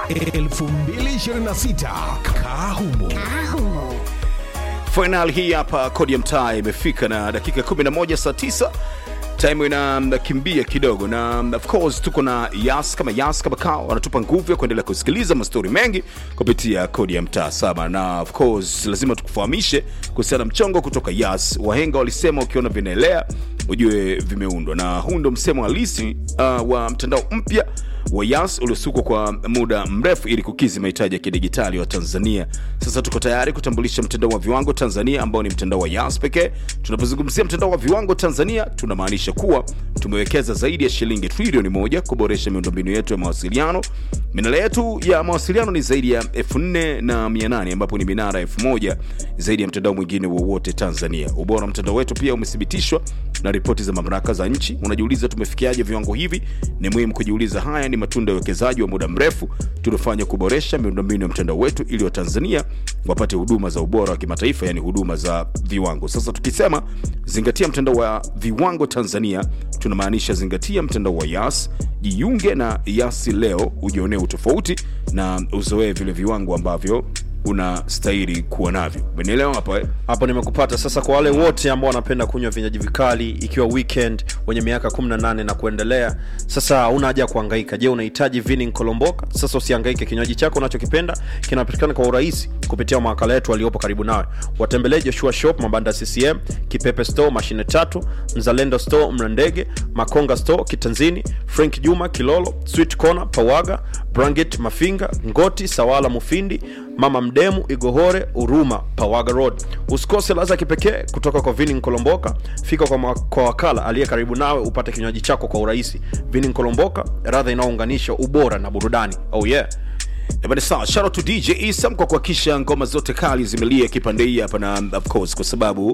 2026 Kahumo. Final hii hapa kodi ya mtaa imefika na dakika 11 saa 9 time inakimbia kidogo na of course tuko na yas kama yas kama kao wanatupa nguvu ya kuendelea kusikiliza mastori mengi kupitia kodi ya mtaa saba na of course lazima tukufahamishe kuhusiana na mchongo kutoka yas wahenga walisema ukiona vinaelea ujue vimeundwa na huu ndo msemo halisi uh, wa mtandao mpya wa yas uliosukwa kwa muda mrefu ili kukizi mahitaji ya kidigitali wa tanzania sasa tuko tayari kutambulisha mtandao wa viwango tanzania ambao ni mtandao wa yas pekee tunapozungumzia mtandao wa viwango tanzania tunamaanisha kuwa tumewekeza zaidi ya shilingi trilioni moja kuboresha miundombinu yetu ya mawasiliano minara yetu ya mawasiliano ni zaidi ya 48 ambapo ni minara 1000 zaidi ya mtandao mwingine wowote tanzania ubora wa mtandao wetu pia umethibitishwa na ripoti za mamlaka za nchi unajiuliza tumefikiaje viwango hivi ni muhimu kujiuliza haya ni matunda ya uwekezaji wa muda mrefu tuliofanya kuboresha miundombinu ya mtandao wetu ili watanzania wapate huduma za ubora wa kimataifa yani huduma za viwango sasa tukisema zingatia mtandao wa viwango tanzania tunamaanisha zingatia mtandao wa yas jiunge na yasi leo ujionee utofauti na uzoee vile viwango ambavyo unastahili kuwa navyo umenielewa hapa eh? hapo nimekupata sasa kwa wale wote ambao wanapenda kunywa vinywaji vikali ikiwa weekend wenye miaka 18 na kuendelea sasa una haja ya kuhangaika je unahitaji vinin kolomboka sasa usihangaike kinywaji chako unachokipenda kinapatikana kwa urahisi kupitia mawakala yetu waliopo karibu nawe watembelee joshua shop mabanda ccm kipepe store mashine tatu mzalendo store mrandege makonga store kitanzini frank juma kilolo sweet corner pawaga branget mafinga ngoti sawala mufindi mama mdemu igohore uruma pawaga road usikose laza kipekee kutoka kwa vinin kolomboka fika kwa, ma- kwa wakala aliye karibu nawe upate kinywaji chako kwa urahisi vinin kolomboka radha inayounganisha ubora na burudani oh yeah Ebane sawa, shout out to DJ Isam kwa kuhakikisha ngoma zote kali zimelia kipande hii hapa na of course kwa sababu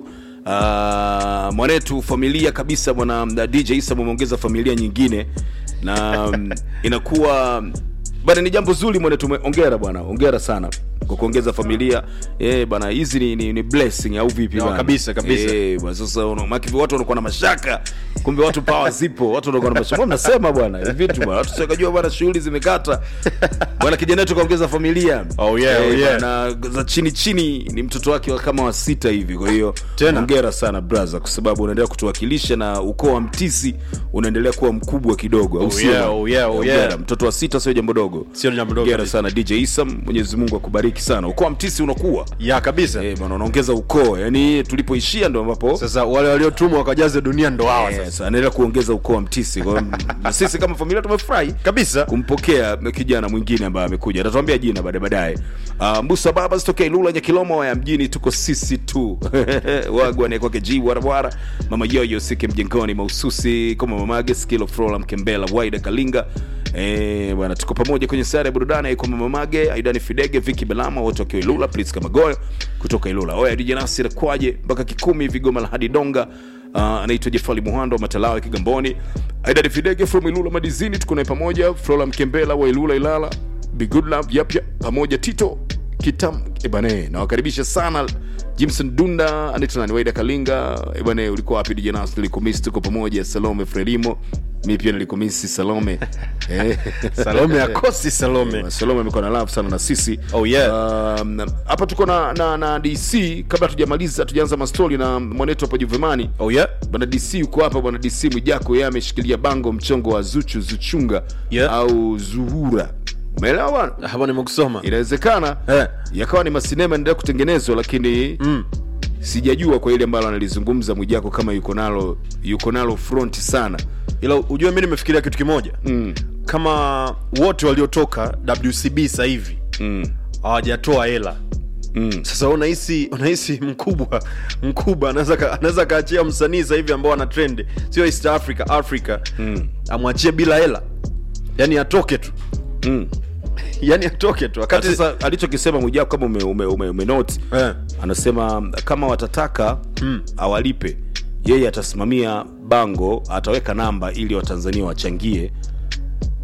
uh, mwanetu familia kabisa bwana uh, DJ Isam umeongeza familia nyingine na um, inakuwa bana ni jambo zuri mwanetu ongera bwana ongera sana kwa kuongeza familia eh bana hizi ni, ni, ni blessing au vipi No, bana? kabisa, kabisa. eh bwana sasa una- maki watu wanakuwa na mashaka kumbe watu power zipo watu wanakuwa na mashaka Mbona mnasema bwana hivi vitu bwana watu sikajua bwana shughuli zimekata bwana kijana wetu kaongeza familia Oh, yeah, oh, yeah. na za chini chini ni mtoto wake wa kama wa sita hivi kwa hiyo Tena. hongera sana brother kwa sababu unaendelea kutuwakilisha na ukoo wa mtisi unaendelea kuwa mkubwa kidogo au Oh, sio? yeah, oh, yeah, oh, Hongera. yeah. mtoto wa sita sio jambo dogo Sio jambo dogo hongera kabisa. sana dj isam mwenyezi mungu akubariki sana ukoo wa mtisi unakuwa ya kabisa Eh, bwana unaongeza ukoo yani tulipoishia ndo ambapo sasa wale waliotumwa wakajaze dunia ndo hawa sasa Yes, anaendelea kuongeza ukoo wa mtisi kwa hiyo, na sisi kama familia tumefurahi kabisa kumpokea kijana mwingine ambaye amekuja atatuambia jina baadaye baadaye uh, mbusa baba sitokea ilula nyakilomo ya mjini tuko sisi tu wagwane kwake ji warawara mama yoyo sike mjengoni mahususi kama mamage skilo frola mkembela waida kalinga Eh, bwana tuko pamoja kwenye sare ya burudani aiko mamage aidani fidege viki belama wote wakiwa ilula priska magoyo kutoka ilula oya dj nasir kwaje mpaka kikumi vigoma la hadi donga uh, anaitwa jefali muhando wa matalawe kigamboni aidadi fidege from ilula madizini tuko naye pamoja frola mkembela wa ilula ilala Be good love yapya pamoja tito kitam ebane nawakaribisha sana jimson dunda anaitwa nani waida kalinga ebane ulikuwa wapi dijanas nilikumisi tuko pamoja salome frelimo mi pia nilikumisi salome Eh. salome akosi salome salome amekuwa na love sana na sisi Oh, yeah. Um, hapa tuko na, na, na dc kabla tujamaliza tujaanza mastori na mwanetu hapa juvemani oh yeah bwana dc yuko hapa bwana dc mwijako yeye ameshikilia bango mchongo wa zuchu zuchunga Yeah. au zuhura umeelewa bwana hapa nimekusoma inawezekana Eh. yakawa ni masinema endelea kutengenezwa lakini mm. sijajua kwa ile ambalo analizungumza mwijako kama yuko nalo yuko nalo front sana ila ujue mi nimefikiria kitu kimoja mm. kama wote waliotoka wcb sasa hivi Mm. hawajatoa hela Mm. sasa unahisi unahisi mkubwa mkubwa anaweza ka- anaweza kaachia msanii sasa hivi ambao ana trend sio east africa africa Mm. amwachie bila hela yani atoke tu Mm. yani atoke tu wakati sasa alichokisema mwijako kama ume, ume, ume, ume note, eh, anasema kama watataka Mm. awalipe yeye atasimamia bango ataweka namba ili watanzania wachangie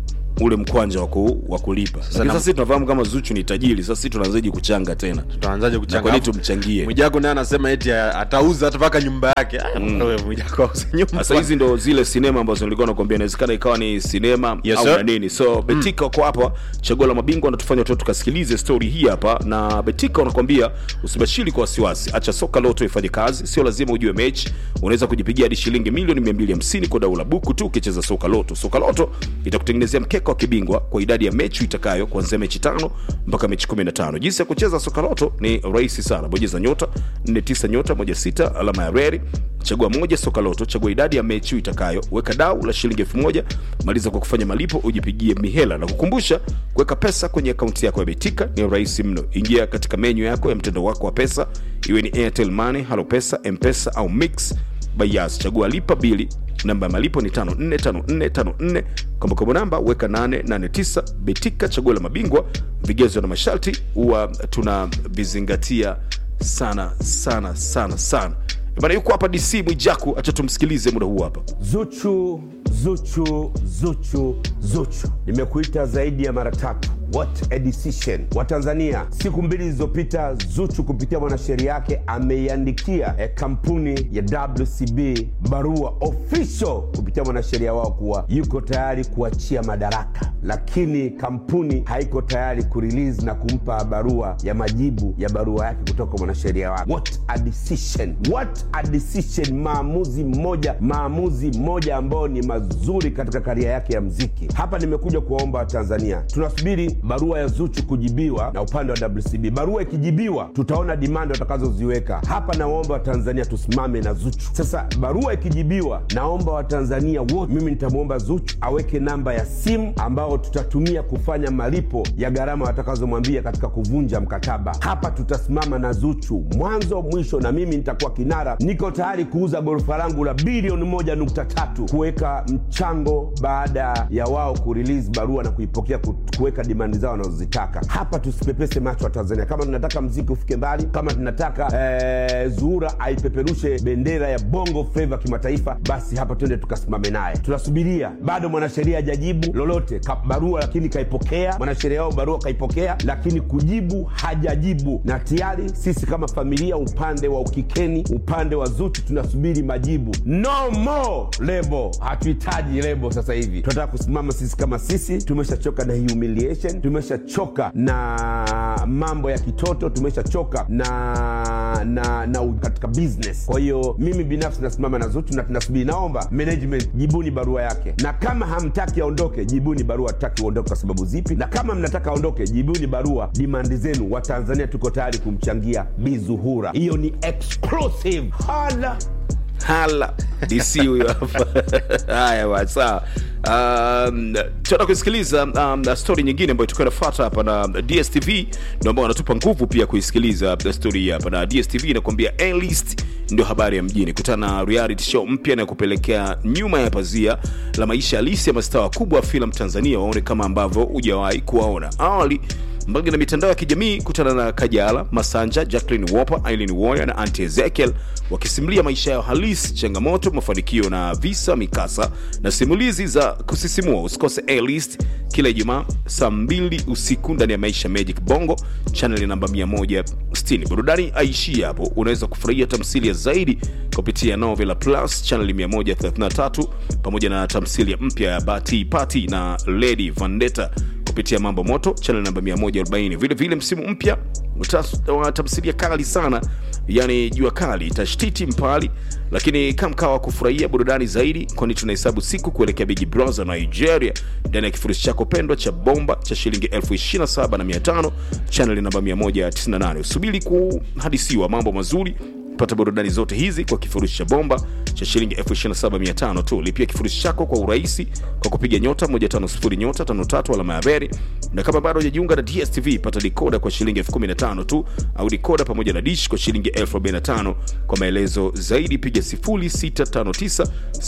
ule mkwanja wa ku- wa kulipa Lakini na- sasa sisi tunafahamu kama zuchu ni tajiri sasa sisi tunaanzaje kuchanga tena tutaanzaje Na kuchanga kwa nini tumchangie mwijako naye anasema eti a- atauza hata mpaka nyumba yake Aya, wewe mwijako auze nyumba sasa hizi ndo zile sinema ambazo nilikuwa nakwambia inawezekana ikawa ni sinema Yes, au sir. na nini so betika uko hapa chaguo la mabingwa natufanya tu tukasikilize story hii hapa na betika wanakwambia usibashiri kwa wasiwasi acha soka loto ifanye kazi sio lazima ujue mechi unaweza kujipigia hadi shilingi milioni 250 kwa dau la buku tu ukicheza soka loto soka loto itakutengenezea mkeka wa kibingwa kwa idadi ya mechi itakayo kuanzia mechi tano mpaka mechi 15 jinsi ya kucheza soka loto ni rahisi sana bonyeza nyota 49 nyota 16 alama ya reri chagua moja soka loto chagua idadi ya mechi itakayo weka dau la shilingi elfu moja maliza kwa kufanya malipo ujipigie mihela na kukumbusha kuweka pesa kwenye akaunti yako ya betika ni rahisi mno ingia katika menyu yako ya mtendo wako wa pesa iwe ni airtel money halo pesa mpesa au mix bayas chagua lipa bili namba ya malipo ni 545454 kombokombo namba weka 889 betika chaguo la mabingwa vigezo na masharti huwa tunavizingatia sana sana sana sana bana yuko hapa dc mwijaku acha tumsikilize muda huu hapa Zuchu, Zuchu, Zuchu, Zuchu. Nimekuita zaidi ya mara tatu. What a decision. Watanzania, siku mbili zilizopita Zuchu kupitia mwanasheria yake ameiandikia eh, kampuni ya WCB barua official kupitia mwanasheria wao kuwa yuko tayari kuachia madaraka, lakini kampuni haiko tayari kurelease na kumpa barua ya majibu ya barua yake kutoka kwa mwanasheria wake. What a decision. What a decision. Maamuzi mmoja, maamuzi mmoja ambao ni mazuri katika karia yake ya mziki. Hapa nimekuja kuwaomba Watanzania, tunasubiri barua ya Zuchu kujibiwa na upande wa WCB. Barua ikijibiwa, tutaona dimandi watakazoziweka hapa. Nawaomba Watanzania tusimame na Zuchu. Sasa barua ikijibiwa, naomba Watanzania wote, mimi nitamwomba Zuchu aweke namba ya simu ambao tutatumia kufanya malipo ya gharama watakazomwambia katika kuvunja mkataba. Hapa tutasimama na Zuchu mwanzo mwisho, na mimi nitakuwa kinara. Niko tayari kuuza ghorofa langu la bilioni moja nukta tatu kuweka mchango baada ya wao kurelease barua na kuipokea ku- kuweka dimandi zao wanazozitaka. Hapa tusipepese macho wa Tanzania. Kama tunataka mziki ufike mbali, kama tunataka eh, Zuhura aipeperushe bendera ya bongo flava kimataifa, basi hapa twende tukasimame naye. Tunasubiria, bado mwanasheria hajajibu lolote ka, barua lakini kaipokea mwanasheria wao barua kaipokea, lakini kujibu hajajibu, na tayari sisi kama familia, upande wa ukikeni, upande wa Zuchu tunasubiri majibu. No more lebo, hatuhitaji lebo sasa hivi. Tunataka kusimama sisi kama sisi. Tumeshachoka na humiliation, tumeshachoka na mambo ya kitoto, tumeshachoka na na na u- katika business. Kwa hiyo mimi binafsi nasimama na Zuchu na tunasubiri. Naomba management, jibuni barua yake, na kama hamtaki aondoke, jibuni barua hataki uondoke kwa sababu zipi, na kama mnataka aondoke, jibuni barua dimandi zenu. Watanzania tuko tayari kumchangia Bizuhura. Hiyo ni exclusive. Hala. hala dc huyo hapa haya bwana, sawa Um, tuenda kuisikiliza um, stori nyingine ambayo tukiwa nafuata hapa na dstv ndio ambao wanatupa nguvu pia kuisikiliza stori hii hapa na dstv inakuambia A-list ndio habari ya mjini kutana na reality show mpya inayokupelekea nyuma ya pazia la maisha halisi ya mastaa wakubwa wa filamu tanzania waone kama ambavyo hujawahi kuwaona awali mbali na mitandao ya kijamii kutana na kajala masanja jacklin woper aileen warrior na anti ezekiel wakisimulia maisha yao halisi changamoto mafanikio na visa mikasa na simulizi za kusisimua usikose alist kila ijumaa saa 2 usiku ndani ya maisha magic bongo chaneli namba 160 burudani aishii hapo unaweza kufurahia tamthilia zaidi kupitia novela plus chaneli 133 pamoja na tamthilia mpya ya bati pati na lady vandetta kupitia mambo moto channel namba 140 vile vile msimu mpya utas- wa tamthilia kali sana yani jua kali tashtiti mpali lakini kamkawa kufurahia burudani zaidi kwani tunahesabu siku kuelekea big brother nigeria ndani ya kifurushi chako pendwa cha bomba cha shilingi 275 chaneli namba 198 usubiri kuhadisiwa mambo mazuri pata burudani zote hizi kwa kifurushi cha bomba cha shilingi 275 tu lipia kifurushi chako kwa urahisi kwa kupiga nyota 150 nyota 53 alama ya beri na kama bado hujajiunga na dstv pata dikoda kwa shilingi 15 tu au dikoda pamoja na dish kwa shilingi 45 kwa maelezo zaidi piga 0659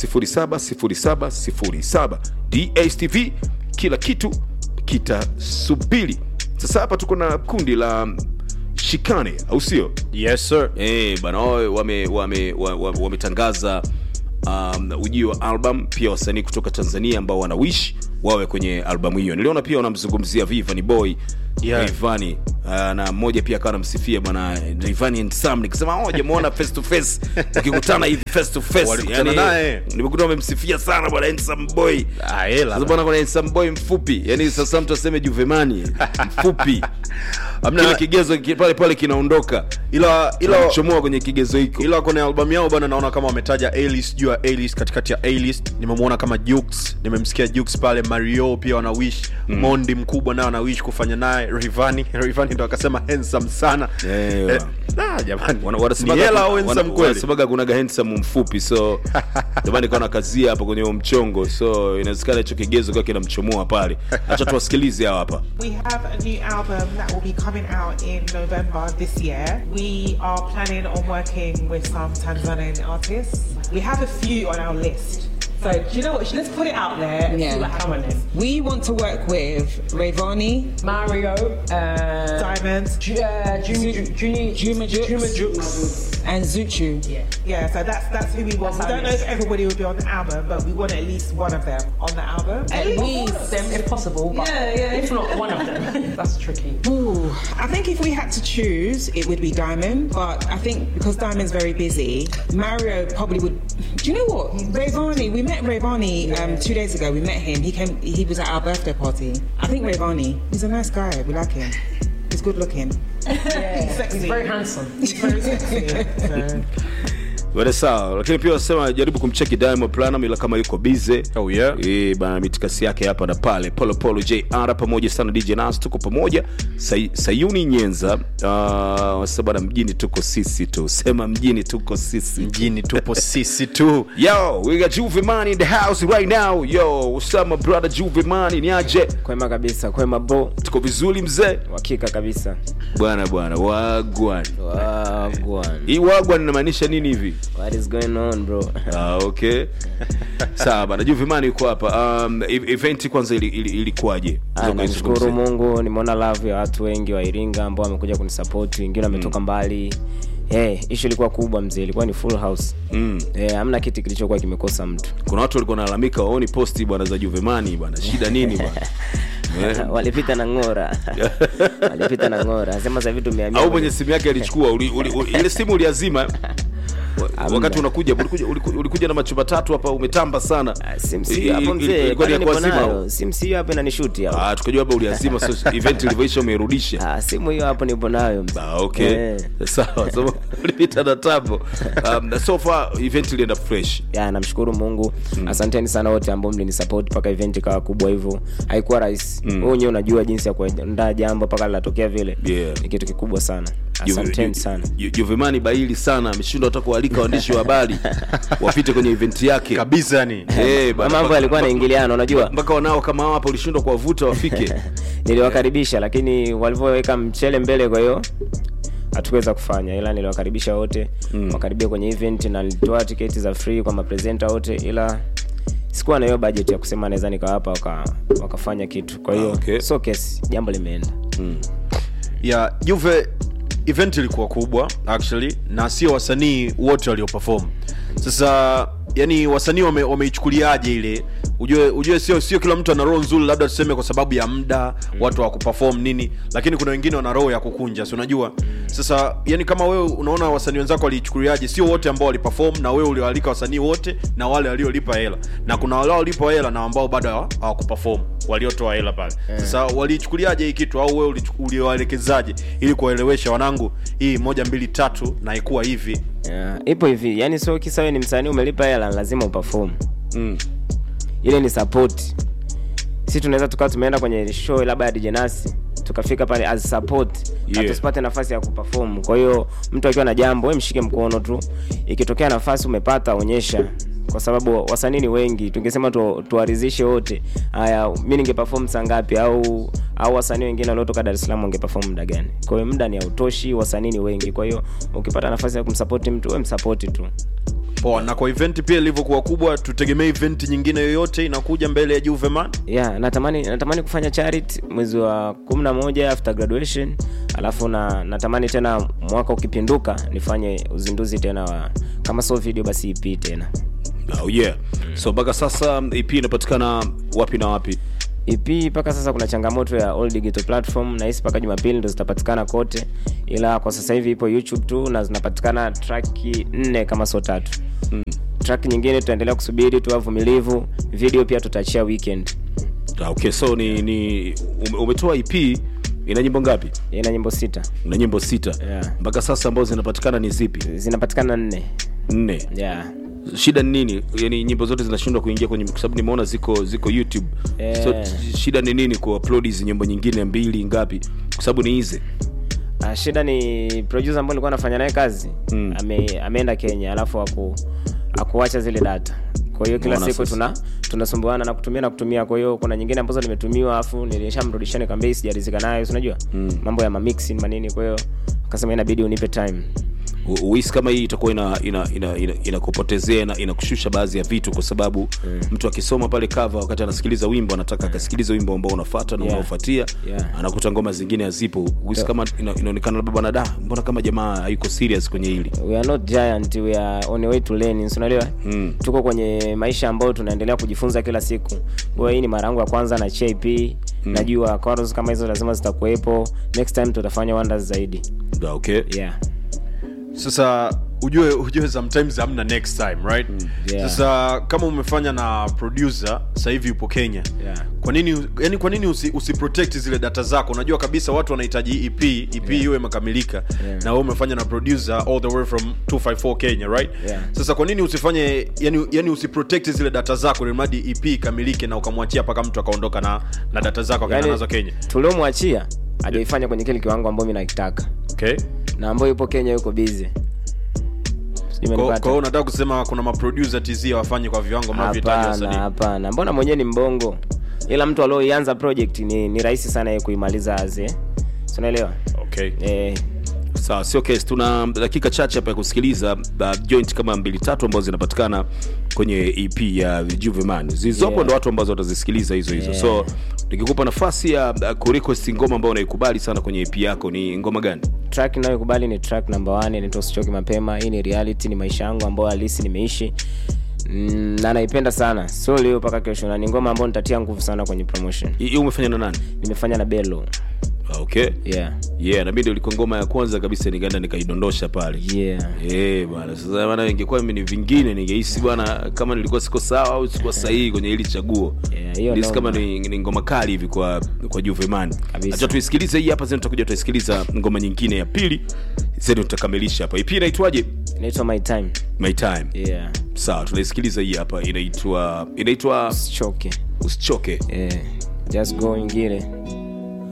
070707 dstv kila kitu kitasubiri sasa hapa tuko na kundi la shikane au sio yes sir Eh, bana wao wame wame wa- wa- wametangaza um, ujio wa album pia wasanii kutoka tanzania ambao wanawish wawe kwenye albamu hiyo niliona pia unamzungumzia vivani boy Yeah. Rayvanny uh, na mmoja pia akawa anamsifia bwana Rayvanny and Sam nikisema oh jamuona face to face wakikutana hivi face to face Walikutana naye. nimekuta wamemsifia sana bwana handsome boy Ah, hela sasa bwana kuna handsome boy mfupi yani sasa mtu aseme Juvemani mfupi Hamna- kile kigezo ki- pale pale kinaondoka ila ila chomoa kwenye kigezo hiko ila kwenye albamu yao bana naona kama wametaja A-list juu ya A-list katikati ya A-list nimemwona kama Jux nimemsikia Jux pale Mario pia wana wish Mondi mkubwa naye ana wish kufanya naye Rayvanny Rayvanny ndo akasema handsome sana Eh, eh, ah, jamani Wana- ni wanasemaga hela kuna- au handsome wana- kweli wanasemaga kunaga handsome mfupi so jamani kaona kazia hapo kwenye huo mchongo so inawezekana hicho kigezo kiwa kinamchomoa pale hacha tuwasikilize hawa hapa We have a new album that will be coming out in November this year. We are planning on working with some Tanzanian artists. We have a few on our list. So, do you know what? Let's put it out there and Yeah. see what happens on this. We want to work with Rayvani, Mario, uh, Diamonds. Ju- uh, Junior, Junior, Juma Jux, Juma Jux. and Zuchu. Yeah, so that's that's who we want. We That's don't know our if everybody will be on the album, but we want at least one of them on the album. At All least. of them, if possible. But Yeah, yeah. If not, one of them. That's tricky. Ooh, I think if we had to choose, it would be Diamond. But I think because Diamond's very busy, Mario probably would. Do you know what? Rayvani, we met Rayvani um, two days ago. We met him. He came. He was at our birthday party. I think Rayvani. He's a nice guy. We like him. He's good looking. Yeah, sexy. He's very handsome. Very sexy. so. wale sawa lakini pia wasema jaribu kumcheki Diamond Platnumz ila kama yuko bize Oh, yeah. Eh, bana mitikasi yake hapa na pale polo polo jr pamoja sana dj nas tuko pamoja Say, sayuni nyenza uh, wasa bana mjini tuko sisi tu sema mjini tuko sisi mjini tupo sisi tu yo we got Juve man in the house right now yo what's up my brother Juve man ni aje kwema kabisa kwema bro tuko vizuri mzee uhakika kabisa bwana bwana wagwan wagwan hii wagwan inamaanisha nini hivi what is going on bro Ah, okay sawa bana juvimani yuko hapa um, e- event kwanza ili- ili- ilikuwaje Ah, Unaweza namshukuru kuizungumzia? mungu nimeona love ya watu wengi wa iringa ambao wamekuja kunisapoti wengine wametoka mbali hey, ishu ilikuwa kubwa mzee ilikuwa ni full house Mm. hey, hamna kiti kilichokuwa kimekosa mtu kuna watu walikuwa nalalamika waoni posti bwana za juvemani bwana shida nini bwana Eh? walipita na ng'ora walipita na ng'ora sema sahivi tumeamia au mwenye simu yake alichukua uli, uli, uli, ile simu uliazima Wa- Hamna. wakati unakuja ulikuja, ulikuja, ulikuja na macho matatu hapa umetamba sana simsi hapo I- i- mzee ilikuwa ni pale ya nipo kuazima nayo simsi hiyo hapo inanishuti hapo Ah, tukajua labda uliazima so event ilivyoisha umeirudisha Ah, simu hiyo hapo nipo nayo mzee. Ah, okay Eh. sawa so ulipita na tambo um, so far event ilienda fresh ya namshukuru mungu mm. asanteni sana wote ambao mlinisupport mpaka event ikawa kubwa hivyo haikuwa rahisi mm. wenyewe unajua jinsi ya kuandaa jambo mpaka linatokea vile Yeah. ni kitu kikubwa sana Juve- asanteni Ju- sana Ju- juvemani baili sana ameshindwa hata kualika waandishi wa habari wapite kwenye event yake kabisa yani Eh, bana, mambo mpaka- yalikuwa mpaka- naingiliana unajua mpaka wanao kama hao hapa ulishindwa kuwavuta wafike niliwakaribisha lakini walivyoweka mchele mbele kwa hiyo hatukuweza kufanya ila niliwakaribisha wote mm. wakaribia kwenye event na nilitoa tiketi za free kwa mapresenta wote ila sikuwa na hiyo budget ya kusema naweza nikawapa waka, wakafanya kitu kwa hiyo Ah, okay. so kesi jambo limeenda ya juve event ilikuwa kubwa actually na sio wasanii wote walioperform sasa yani wasanii wame- wameichukuliaje ile ujue ujue sio sio kila mtu ana roho nzuri labda tuseme kwa sababu ya muda watu wa kuperform nini lakini kuna wengine wana roho ya kukunja si unajua sasa yani kama wewe unaona wasanii wenzako waliichukuliaje sio wote ambao waliperform na wewe ulioalika wasanii wote na wale waliolipa hela na kuna wale waliolipa hela na ambao bado hawa- hawakuperform waliotoa hela pale sasa waliichukuliaje hii kitu au wewe ulichu- uliwaelekezaje ili kuwaelewesha wanangu hii moja mbili tatu na ikuwa hivi yeah. ipo hivi yani sio kisa wewe ni msanii umelipa hela lazima uperform mm. ile ni support si tunaweza tukawa tumeenda kwenye show labda ya DJ Nasi tukafika pale as support Yeah. na tusipate nafasi ya kuperform kwa hiyo mtu akiwa na jambo we mshike mkono tu ikitokea nafasi umepata onyesha kwa sababu wasanii ni wengi tungesema tu, tuwarizishe wote haya mi ningeperform saa ngapi au au wasanii wengine waliotoka dar es salaam wangeperform muda gani kwa hiyo muda ni hautoshi wasanii ni wengi kwa hiyo ukipata nafasi ya kumsapoti mtu we msapoti tu poa na kwa event pia ilivyokuwa kubwa tutegemee event nyingine yoyote inakuja mbele ya juveman yeah natamani natamani kufanya charity mwezi wa kumi na moja after graduation alafu na natamani tena mwaka ukipinduka nifanye uzinduzi tena wa kama sio video basi ep tena oh, yeah so mpaka sasa ep inapatikana wapi na wapi ep mpaka sasa kuna changamoto ya all digital platform nahisi mpaka jumapili ndo zitapatikana kote ila kwa sasa hivi ipo youtube tu na zinapatikana traki nne kama sio tatu mm. track nyingine tutaendelea kusubiri tuwa vumilivu video pia tutaachia weekend Ah, okay so ni, ni ume- umetoa ep ina nyimbo ngapi ina nyimbo sita na nyimbo sita Yeah. mpaka sasa ambazo zinapatikana ni zipi zinapatikana nne nne yeah. shida ni nini yani nyimbo zote zinashindwa kuingia kwenye kwa sababu nimeona ziko ziko youtube Eh. so t- shida ni nini kuupload hizi nyimbo nyingine mbili ngapi kwa sababu ni hizi Ah, shida ni producer ambaye nilikuwa nafanya naye kazi Mm. ame, ameenda kenya alafu aku, akuacha zile data kwa hiyo kila Unaona siku sasa. tuna tunasumbuana na kutumia na kutumia kwa hiyo kuna nyingine ambazo nimetumiwa afu nilishamrudishia nikamwambia hii sijarizika nayo si unajua mm. mambo ya mamixing manini kwa hiyo akasema inabidi unipe time U- uhisi kama hii itakuwa ina ina ina, ina, inakupotezea na inakushusha baadhi ya vitu kwa sababu mm. mtu akisoma pale cover wakati anasikiliza wimbo anataka akasikilize wimbo ambao unafuata na Yeah. unaofuatia Yeah. anakuta ngoma zingine hazipo uhisi Yeah. kama ina, inaonekana labda bwana da mbona kama jamaa hayuko serious kwenye hili we are not giant we are on a way to learning si unaelewa Mm. tuko kwenye maisha ambayo tunaendelea kujifunza kila siku kwa hiyo hii ni mara yangu ya kwanza na chip mm. najua chorus kama hizo lazima zitakuwepo next time tutafanya wonders zaidi Da, okay yeah sasa ujue ujue sometimes hamna next time right yeah. sasa kama umefanya na producer sasa hivi yupo kenya Yeah. kwa nini yani kwa nini usi, usiprotect zile data zako unajua kabisa watu wanahitaji ep ep yeah. iwe imekamilika Yeah. na wewe umefanya na producer all the way from 254 kenya right Yeah. sasa kwa nini usifanye yani, yani usiprotect zile data zako ilimradi ep ikamilike na ukamwachia mpaka mtu akaondoka na, na data zako akaenda nazo kenya tuliomwachia hajaifanya kwenye kile kiwango ambayo mi nakitaka okay na ambayo yupo kenya yuko busy Sijui kwa kwa umenipata? hiyo unataka kusema kuna maproducer tz wafanye kwa viwango mnavyohitaji hapana wasanii hapana mbona mwenyewe ni mbongo ila mtu alioianza project ni, ni rahisi sana yeye kuimaliza aze unaelewa okay eh, sawa sio case tuna dakika chache hapa ya kusikiliza uh, joint kama mbili tatu ambazo zinapatikana kwenye ep ya juveman zilizopo Yeah. ndo watu ambazo watazisikiliza hizo hizo Yeah. so nikikupa nafasi ya uh, kurequest ngoma ambayo unaikubali sana kwenye ep yako ni ngoma gani track inayokubali ni track number one inaitwa usichoke mapema hii ni reality ni maisha yangu ambayo halisi nimeishi mm, na naipenda sana sio leo mpaka kesho na ni ngoma ambayo nitatia nguvu sana kwenye promotion hii hii umefanya na nani nimefanya na belo Ah, okay yeah yeah na mimi ndio ilikuwa ngoma ya kwanza kabisa nikaenda nikaidondosha pale yeah Eh bwana sasa bwana ingekuwa mimi ni vingine ningehisi bwana kama nilikuwa siko sawa au sikuwa sahihi kwenye hili chaguo Yeah, hiyo Nilihisi noma. kama ni, ni ngoma kali hivi kwa kwa Juveman Kabisa. acha tuisikilize hii hapa zeni tutakuja tutaisikiliza ngoma nyingine ya pili zeni tutakamilisha hapa ipi inaitwaje inaitwa my time my time yeah sawa tunaisikiliza hii hapa inaitwa inaitwa usichoke usichoke yeah just go ingine